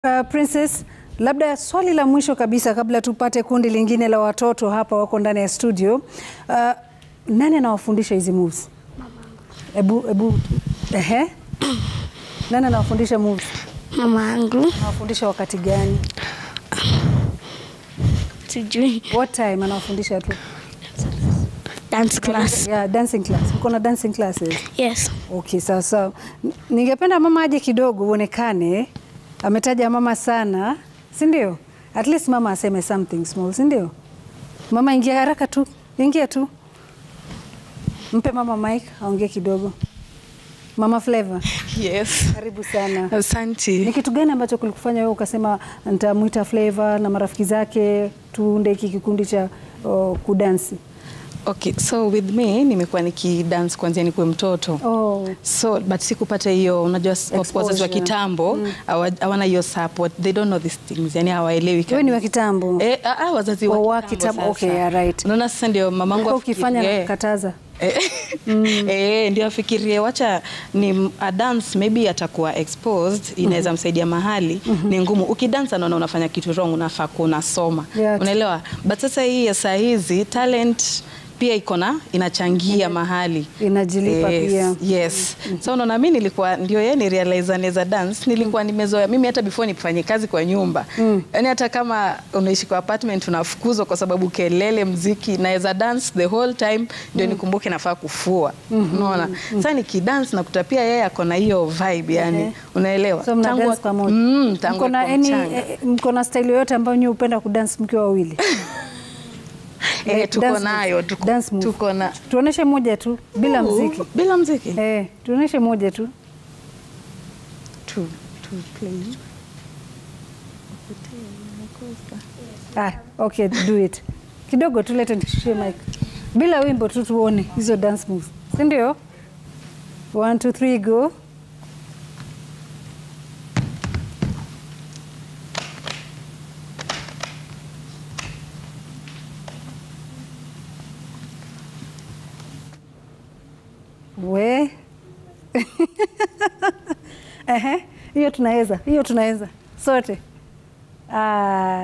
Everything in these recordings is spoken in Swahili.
Uh, Princess, labda swali la mwisho kabisa kabla tupate kundi lingine la watoto hapa wako ndani ya studio. Uh, nani anawafundisha hizi moves? Ebu, ebu, ehe. Nani anawafundisha moves? Mama yangu Anawafundisha wakati gani? sijui What time anawafundisha tu? dance class. Yeah, dancing class. Uko na dancing classes? Yes. Okay, sawa sawa. N- Ningependa mama aje kidogo uonekane. Ametaja mama sana, si ndio? At least mama aseme something small, si ndio? Mama ingia haraka tu, ingia tu. Mpe mama mic aongee kidogo. Mama Flavor, Yes. karibu sana. Ni Asante. kitu gani ambacho kulikufanya wewe ukasema nitamwita Flavor na marafiki zake tuunde hiki kikundi cha oh, kudansi? Okay, so with me nimekuwa nikidance kuanzia nikuwe mtoto. Oh, So but sikupata hiyo unajua s- of course wazazi wa Exposure. kitambo hawa- hawana hiyo support. They don't know these things. Yani hawaelewi wewe ni wa kabisa. kitambo. Eh, ah, ah, wazazi wa Oh, wa kitambo kitambo. sasa. Okay, yeah, right. Unaona sasa ndio mamangu Kwa ukifanya afikirie- kataza. Eh, eh, ndio afikirie wacha ni a dance maybe atakuwa exposed inaweza msaidia mahali ni ngumu ukidance anaona unafanya kitu wrong unafaa kuwa unasoma Yeah. unaelewa but sasa hii ya saa hizi talent pia iko na inachangia mahali Inajilipa yes, pia. yes. so unaona mi nilikuwa ndio yeye ni realize anaweza dance nilikuwa nimezoea mimi hata before nifanye kazi kwa nyumba yani hata kama unaishi kwa apartment unafukuzwa kwa sababu kelele mziki naweza dance the whole time ndio nikumbuke nafaa kufua unaona sasa nikidance nakuta pia yeye ako na hiyo vibe yani Ehe. unaelewa So mna Tangu- dance pamoja. mm, tangu mko na akiwa any mchanga. eh, mko na style yoyote ambayo nyinyi hupenda kudance mkiwa wawili? Eh, Like tuko dance nayo move. tuko, Dance move. tuko na Tuoneshe moja tu bila mziki. bila mziki Eh, tuoneshe moja tu. tu, tu play. Ah, okay, do it. Kidogo tu lete nishie mic. Bila wimbo tu tuone hizo dance moves. Si ndio? 1 2 3 go. We. Ehe, hiyo tunaweza, hiyo tunaweza sote. Ah.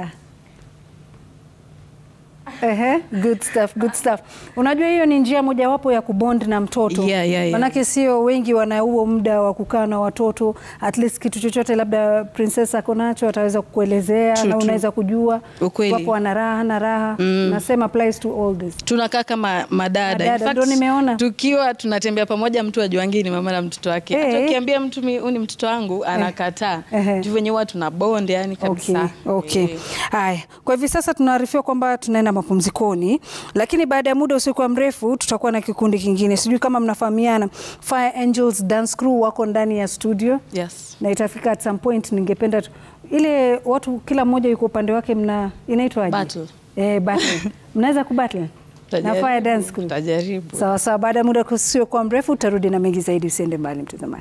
Ehe, good stuff, good stuff. Unajua hiyo ni njia mojawapo ya kubond na mtoto. Yeah, yeah, yeah. Manake sio wengi wana huo muda wa kukaa na watoto. At least kitu chochote labda princess ako nacho ataweza kukuelezea True, na true. unaweza kujua. Ukweli. Wapo wana raha na raha. Nasema applies to all this. tunakaa kama madada. In Madada, fact, ndo nimeona. tukiwa tunatembea pamoja, mtu ajuangi ni mama na mtoto wake. Eh. Hata ukiambia mtu mi- huyu ni mtoto wangu anakataa. Ehe. Juu venye huwa tuna bond yani kabisa. Okay, okay. Eh. Haya, kwa hivi sasa tunaarifiwa kwamba tunaenda mapumzikoni, lakini baada ya muda usiokuwa mrefu tutakuwa na kikundi kingine. Sijui kama mnafahamiana, Fire Angels Dance Crew wako ndani ya studio Yes. na itafika at some point, ningependa tu, ile watu kila mmoja yuko upande wake, mna inaitwaje? Battle. Eh, battle. mnaweza kubattle na Tutajaribu, Fire Dance Crew. tutajaribu. Sawa sawa, baada ya muda usiokuwa mrefu utarudi na mengi zaidi. Usiende mbali mtazamaji.